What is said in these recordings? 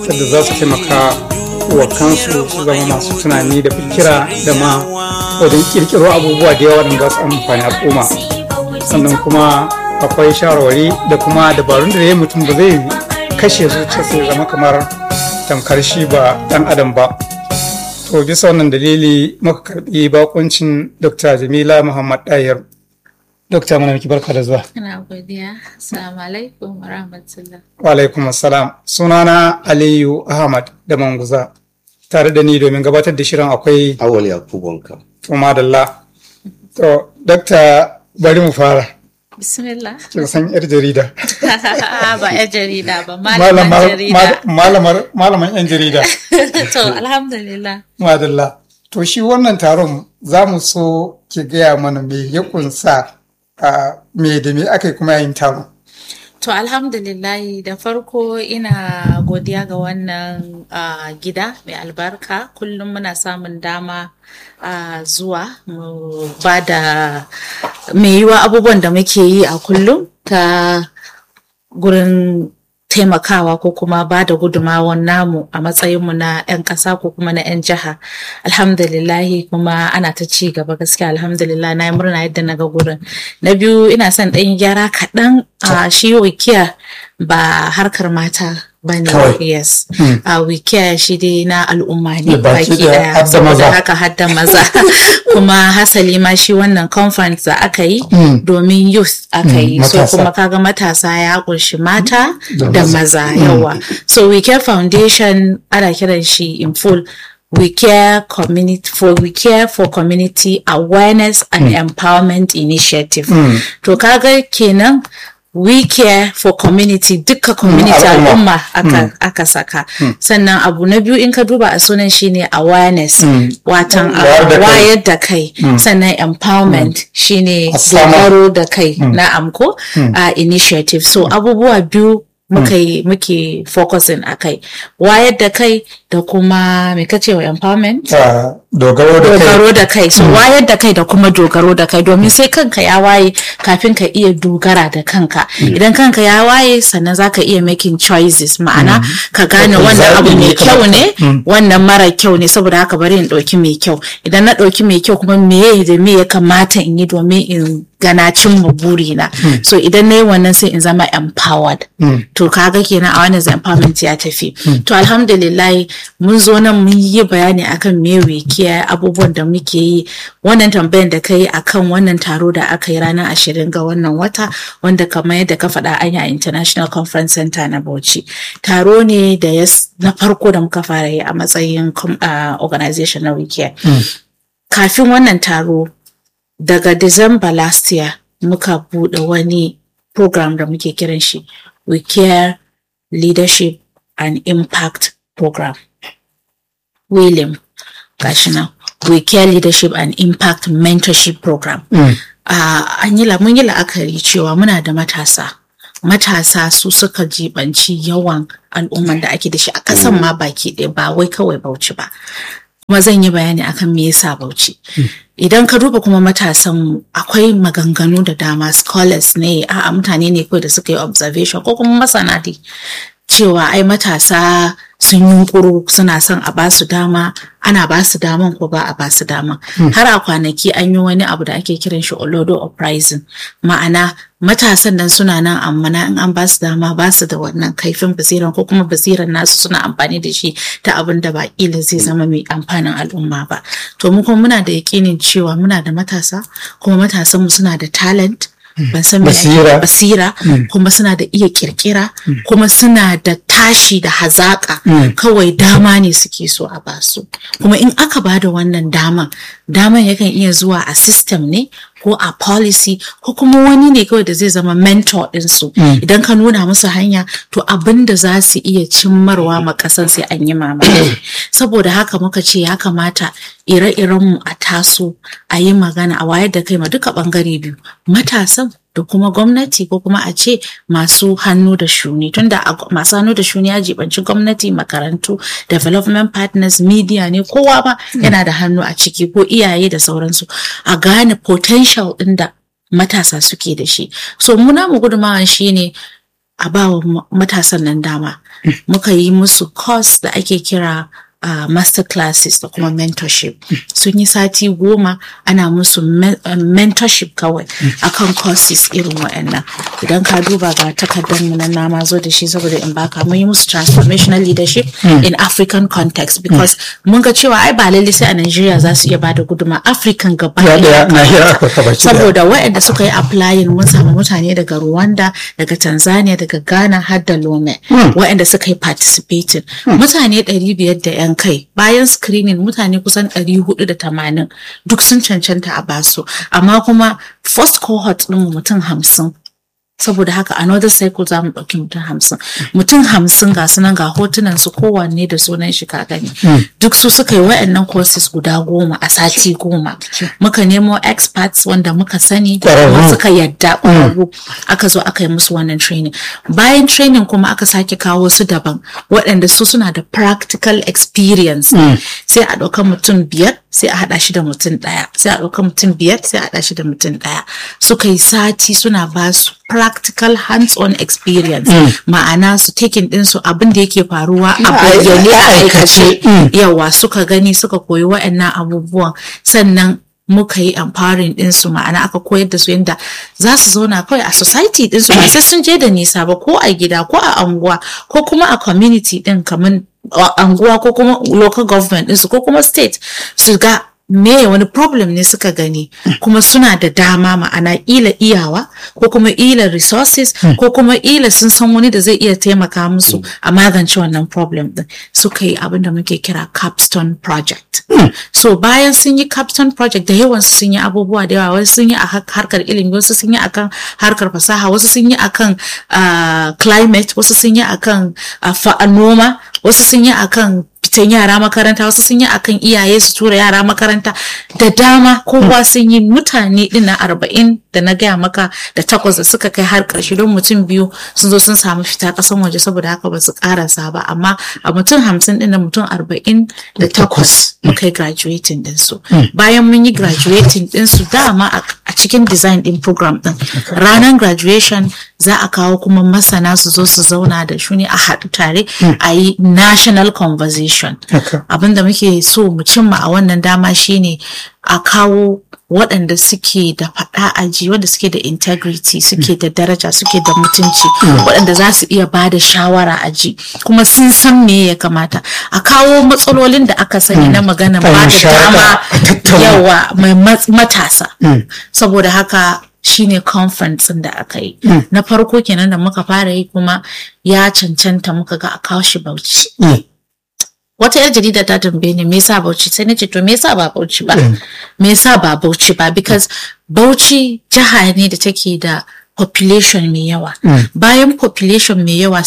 yadda za su taimaka wa kansu su zama masu tunani da fikira da ma wajen kirkiro abubuwa da yawa da za su amfani al'umma sannan kuma akwai shawarwari da kuma dabarun da ya mutum ba zai kashe zuciyarsa ya zama kamar tamkar shi ba dan adam ba to bisa wannan dalili muka karbi bakuncin dr jamila muhammad dayar dokta mana miki barka da zuwa ina godiya assalamu alaikum wa rahmatullah wa alaikum assalam sunana aliyu ahmad da manguza tare da ni domin gabatar da shirin akwai awal yakubonka to madalla to dokta bari mu fara bismillah kin san yar jarida ba ya jarida ba malaman jarida malamar malaman yan jarida to alhamdulillah madalla to shi wannan taron za mu so ki gaya mana me ya kunsa a me da me aka yi kuma yayin taron To alhamdulillahi da farko ina godiya ga wannan uh, gida mai albarka kullum muna samun dama uh, zuwa mu ba da mai yiwa abubuwan da muke yi a kullum ta gurin taimakawa ko kuma ba da gudunmawar namu a matsayinmu na 'yan ƙasa ko kuma na 'yan jiha alhamdulillahi kuma ana ta ci gaba gaskiya alhamdulillah na yi murna yadda na ga gurin na biyu ina son ɗan gyara kaɗan a shi wikiya ba harkar mata ba ne yes a wikiya shi dai na al'umma ne baki daya saboda haka hadda maza kuma hasali ma shi wannan conference da aka yi domin youth aka yi so kuma kaga matasa ya kunshi mata da maza yawa so wicare foundation ana kiran shi in full we care community for we care for community awareness and mm. empowerment initiative mm. to kaga kenan we care for community duka community mm, al'umma aka, mm. aka saka mm. sannan abu na biyu in ka duba a sunan shine awareness watan wayar da kai sannan empowerment shine dogaro da kai na amko uh, initiative so abubuwa biyu muka yi muke focusing a kai wayar da kai da kuma me kace wa empowerment dogaro da kai dogaro da kai so wayar da kai da kuma dogaro da kai domin sai kanka ya waye kafin ka iya dogara da kanka idan kanka ya waye sannan zaka iya making choices ma'ana ka gane wannan abu mai kyau ne wannan mara kyau ne saboda haka bari in ɗauki mai kyau idan na ɗauki mai kyau kuma me da me ya kamata in yi domin in gana cimma burina mm. so idan na yi wannan sai in zama empowered mm. to kaga kenan a wannan empowerment ya tafi mm. to alhamdulillah mun zo nan mun yi bayani akan me kiyaye abubuwan da muke yi wannan tambayan da kai akan wannan taro da aka yi ranar ashirin ga wannan wata wanda kamar yadda ka faɗa an yi a international conference center na bauchi taro ne da ya na farko da muka fara yi a matsayin uh, organization na wikiya kafin wannan taro daga December last year muka buɗe wani program da muke kiran shi We Care Leadership and Impact Program. William gashi nan We Care Leadership and Impact Mentorship Program. Mm. Uh, an yi mun yi la'akari cewa muna da matasa. Matasa su suka jibanci yawan al'umman da ake da shi a ƙasan ma baki ɗaya ba wai kawai bauchi ba. kuma zan yi bayani akan me yasa bauchi idan ka duba kuma matasan akwai maganganu da dama scholars ne a mutane ne kawai da suka yi observation ko kuma masana dai cewa ai matasa sun yunkuru suna son a basu dama ana basu daman ko ba a basu dama har a kwanaki an yi wani abu da ake kiran shi olodo uprising ma'ana matasan nan suna nan amma na in an basu dama basu da wannan kaifin basiran ko kuma basiran nasu suna amfani da shi ta abin da ba kila zai zama mai amfanin al'umma ba to mu kuma muna da yakinin cewa muna da matasa kuma matasan mu suna da talent ban san basira, basira mm. kuma suna da iya kirkira mm. kuma suna da tashi da hazaka mm. kawai dama ne suke so a basu kuma in aka ba da wannan daman daman yakan iya zuwa a system ne ko a policy ko kuma wani ne kawai da zai zama mentor ɗinsu idan ka nuna musu hanya to abin da za su iya cimmarwa ma ƙasan sai an yi mamaki saboda haka muka ce ya kamata ire-irenmu a taso a yi magana a wayar da kai ma duka ɓangare biyu matasan da kuma gwamnati ko kuma a ce masu hannu da shuni tunda masu hannu da shuni ya jibanci gwamnati makarantu development partners media ne kowa ba yana da hannu a ciki ko iyaye da sauransu a gane potential ɗin da matasa suke da shi so muna mu gudumawa shine a ba wa matasan nan dama muka yi musu course da ake kira uh, master classes da kuma mentorship sun yi sati goma ana musu me- uh, mentorship kawai akan courses irin wa'annan idan ka duba ga takardar mu na nama zo da shi saboda in baka mun yi musu transformational leadership in African context because mun ga cewa ai ba lalle sai a Nigeria za su iya bada guduma African gaba ya ɗaya daya nahiyar afirka baki daya saboda waɗanda suka yi applying mun samu mutane daga Rwanda daga Tanzania daga Ghana har da Lome waɗanda suka yi participating mutane 500 da yan kai bayan screening mutane kusan 480 duk sun cancanta a basu amma kuma first cohort ɗin mutum hamsin saboda haka another cycle za mu ɗauki mutum hamsin mutum hamsin ga sunan ga hotunan su kowanne da sunan shi ka gani duk su suka yi wa'annan courses guda goma a sati goma muka nemo experts wanda muka sani Ƙwararru. kuma suka yadda ƙwararru aka zo aka yi musu wannan training bayan training kuma aka sake kawo su daban waɗanda su suna da practical experience sai a ɗauka mutum biyar sai a haɗa shi da mutum ɗaya sai a ɗauka mutum biyar sai a haɗa shi da mutum ɗaya suka yi sati suna ba su practical hands-on experience ma'ana su taking ɗinsu abin da yake faruwa a bayyane a aikace yawa suka gani suka koyi wa'annan abubuwan sannan muka yi empowering ɗinsu ma'ana aka koyar da su yadda za su zauna kawai a society ɗinsu ba sai sun je da nisa ba ko a gida ko a anguwa ko kuma a community ɗin kamar a anguwa ko kuma local government ɗinsu ko kuma state su ga me wani problem ne suka gani kuma suna da dama ma'ana ila iyawa ko kuma ila resources ko kuma ila sun san wani da zai iya taimaka musu a magance wannan problem din suka yi abin da muke kira capstone project so bayan sun yi capstone project da yawan su sun yi abubuwa da yawa wasu sun yi a har- harkar ilimi wasu sun yi akan harkar fasaha wasu sun yi akan ah, climate wasu sun yi akan ah, fa- noma wasu sun yi akan fitan yara makaranta wasu sun yi akan iyaye su tura yara makaranta da dama kowa sun yi mutane din na arba'in da na gaya maka da takwas da suka kai har karshe don mutum biyu sun zo sun samu fita kasan waje saboda haka ba su karasa ba amma a mutum hamsin din da mutum arba'in da takwas muka yi graduating din su bayan mun yi graduating din su dama a a cikin design din program din ranar graduation za a kawo kuma masana su zo su zauna da shuni a haɗu tare a yi national conversation Haka. abinda muke so mu cimma a wannan dama shine a kawo waɗanda suke da faɗa aji wanda suke da integrity suke da daraja suke da mutunci waɗanda za su iya ba da shawara aji kuma sun san me ya kamata a kawo matsalolin da aka sani na magana ba Ayi da shawara, dama a tattauna. yawa mai mat- matasa saboda haka shine conference ɗin da aka yi na farko kenan da muka fara yi kuma ya cancanta muka ga a kawo shi bauchi Mm. wata yar jarida ta tambaye ni me yasa Bauchi sai nace to me yasa ba Bauchi ba me yasa ba Bauchi ba because Bauchi jiha ne da take da population mai yawa bayan population mai yawa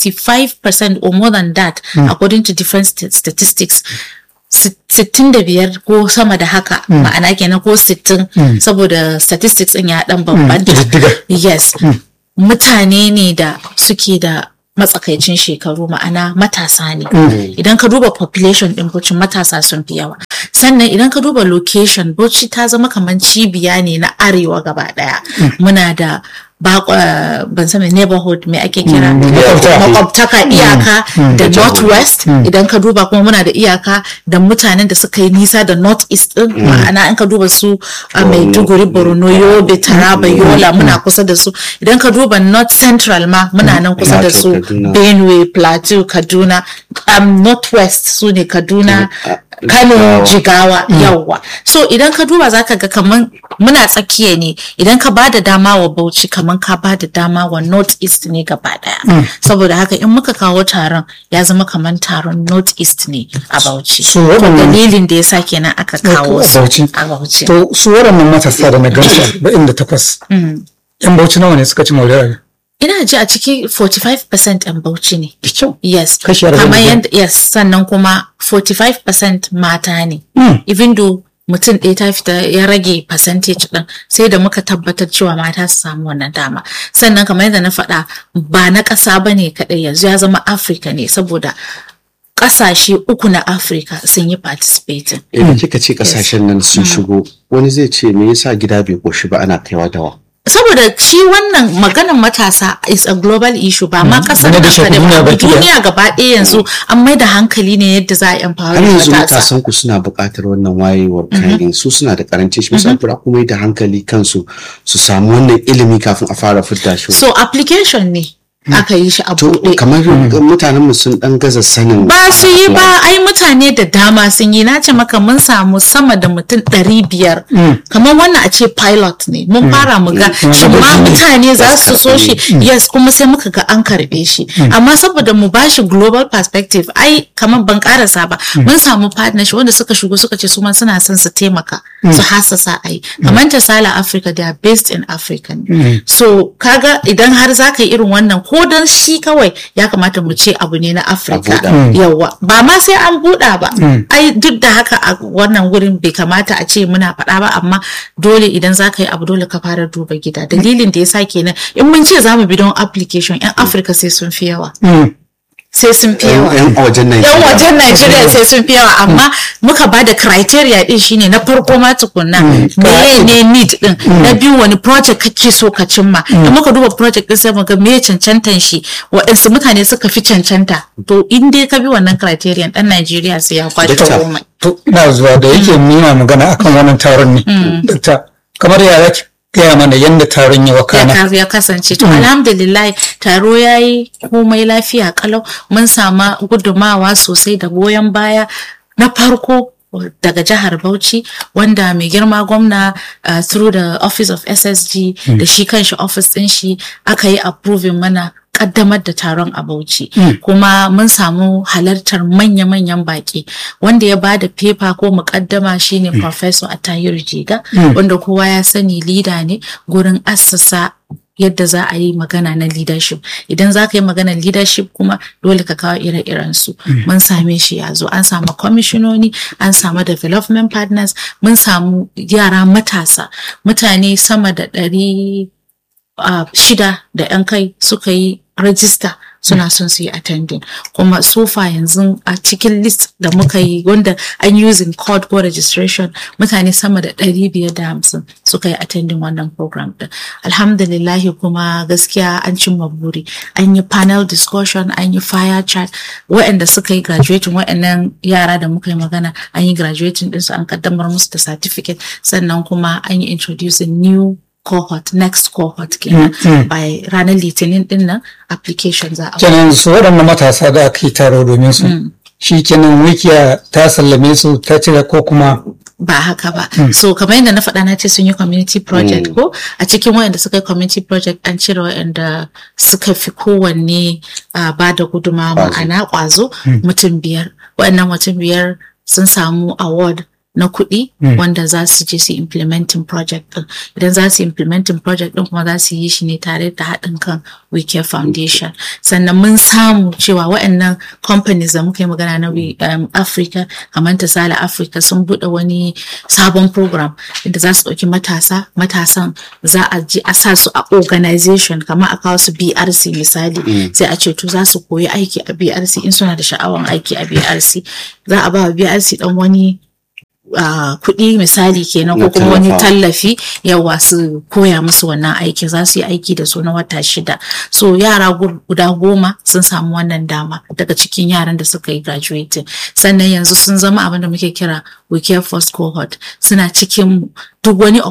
65% or more than that according to different st- statistics sit- 65 ko sama da haka ma'ana kenan ko 60 saboda statistics din ya dan bambanta ƙididdiga. yes mutane ne da suke da matsakaicin shekaru ma'ana matasa ne idan ka duba population din Bauchi matasa sun fi yawa sannan idan ka duba location Bauchi ta zama kamar cibiya ne na arewa gaba daya muna da bakwa ban san me neighborhood me ake kira makwabta. makwabtaka iyaka da northwest idan ka duba kuma muna da iyaka da mutanen da suka yi nisa da north east din ma'ana in ka duba su a maiduguri borno yobe taraba yola muna kusa da su idan ka duba north central ma muna nan kusa da su Plateau, Kaduna. benue plateau kaduna um, northwest su ne kaduna kano Jigawa. jigawa yawwa so idan ka duba zaka ga kaman muna tsakiya ne idan ka bada dama wa bauchi kaman ka bada dama wa north east ne gaba daya saboda haka in muka kawo taron ya zama kaman taron north east ne a bauchi So, waɗannan- dalilin da yasa kenan aka kawo a su Bauchi. a bauchi To su waɗannan matasa da na gansu da inda takwas. Yan bauchi nawa ne suka ci moriyar? ina ji a ciki 45% yan bauchi ne Da kyau. Yes. Kashi arba'in Kamar da yadda yes sannan kuma 45% mata ne. Mm. Even though mutum ɗaya ta fita ya rage percentage ɗin sai da muka tabbatar cewa mata su samu wannan dama. Sannan kamar yadda na faɗa ba na ƙasa ba ne kaɗai yanzu ya zama Afirka ne saboda ƙasashe uku na Afirka sun yi participating. Idan kika ce kasashen nan sun shigo wani zai ce me yasa gida bai koshi ba ana kaiwa dawa. saboda shi wannan maganan matasa is a global issue ba ma kasar Wanda da nan shafi kaɗai duniya ba baki ɗaya. duniya gaba ɗaya yanzu an mai da hankali ne yadda za a empower har yanzu matasa matasan ku suna buƙatar wannan wayewar kayan su suna da karanci shi musa kura kuma yi da hankali kansu su samu wannan ilimi kafin a fara fidda shi so application ne aka yi shi a to buɗe kamar mutanen mu sun dan gaza sanin ba su yi ba ai mutane da dama sun yi na ce maka mun samu sama da mutum ɗari biyar kamar wannan a ce pilot ne mun fara mu ga shin ma mutane za su so shi yes kuma sai muka ga an karɓe shi amma saboda mu ba shi global perspective ai kamar ban karasa ba mun samu partnership wanda suka shigo suka ce su ma suna son su taimaka su hasasa ai kamar ta sala africa they are based in africa ne. so kaga idan har za ka yi irin wannan ko don shi kawai ya kamata mu ce abu ne na afirka buɗa. yawa ba ma sai an buɗa ba ai duk da haka a wannan wurin bai kamata a ce muna faɗa ba amma dole idan za ka yi abu dole ka fara duba gida dalilin da ya sa kenan in mun ce za mu bi don application yan afirka sai sun fi yawa sai sun fi yawa yan wajen nan yan wajen Najeriya sai sun fi yawa amma muka ba da criteria din shine na farko ma tukunna meye ne need din na biyu wani project kake so ka cimma da muka duba project din sai muga meye cancantan shi waɗansu mutane suka fi cancanta to in dai ka bi wannan criterion dan Najeriya sai ya kwace Dakta, komai to ina zuwa da yake nuna magana akan wannan taron ne Dakta, kamar ya zaki gaya mana yadda taron ya ya wakana ka- ya kasance to alhamdulillah taro ya yi komai lafiya kalau mun sama gudumawa sosai da goyon baya na farko daga jihar Bauchi wanda mai girma gwamna uh, through the office of SSG da shi kanshi office din shi aka yi approving mana kaddamar da taron a Bauchi kuma mun samu halartar manya-manyan baki wanda ya bada paper ko mukaddama shine professor Atahiru Jiga wanda kowa ya sani leader ne gurin assasa yadda za a yi magana na leadership idan za ka yi maganar leadership kuma dole ka kawo ire-iren su mun same shi ya zo an samu kwamishinoni an samu development partners mun samu yara matasa mutane sama da ɗari uh, shida da 'yan kai suka yi rajista suna son su yi attending kuma sofa yanzu a cikin list da muka yi wanda an using code ko registration mutane sama da ɗari biyar da hamsin suka yi attending wannan program din alhamdulillahi kuma gaskiya an cimma buri an yi panel discussion an yi fire chat waɗanda suka yi graduating waɗannan yara da muka yi magana an yi graduating ɗinsu an kaddamar musu da certificate sannan kuma an yi introducing new cohort next cohort kenan by ranar litinin din nan application za a kenan su waɗannan matasa da aka yi taro domin su shi kenan wikiya ta sallame su ta cire ko kuma ba haka ba so kamar yadda na faɗa na ce sun yi community project ko a cikin wayanda suka yi community project an cire wayanda suka fi kowanne uh, ba da guduma ma'ana ƙwazo mutum biyar wayannan mutum biyar sun samu award na kuɗi wanda za su je su implementing project ɗin idan za su implementing project ɗin kuma za su yi shi ne tare da haɗin kan wike foundation sannan mun samu cewa waɗannan companies da muka yi magana na um, africa kamar ta sala africa sun buɗe wani sabon program inda za su ɗauki matasa matasan za a je a sa su a organization kamar a kawo su brc misali sai a ce to za su koyi aiki a brc in suna da sha'awan aiki a brc za a ba wa brc ɗan wani Uh, kuɗi misali kenan ko kuma wani tallafi yawa su koya musu wannan aiki za su yi aiki da su na wata shida so yara guda goma sun samu wannan dama daga cikin yaran da suka yi graduating sannan yanzu sun zama abin da muke kira we care first cohort suna cikin duk wani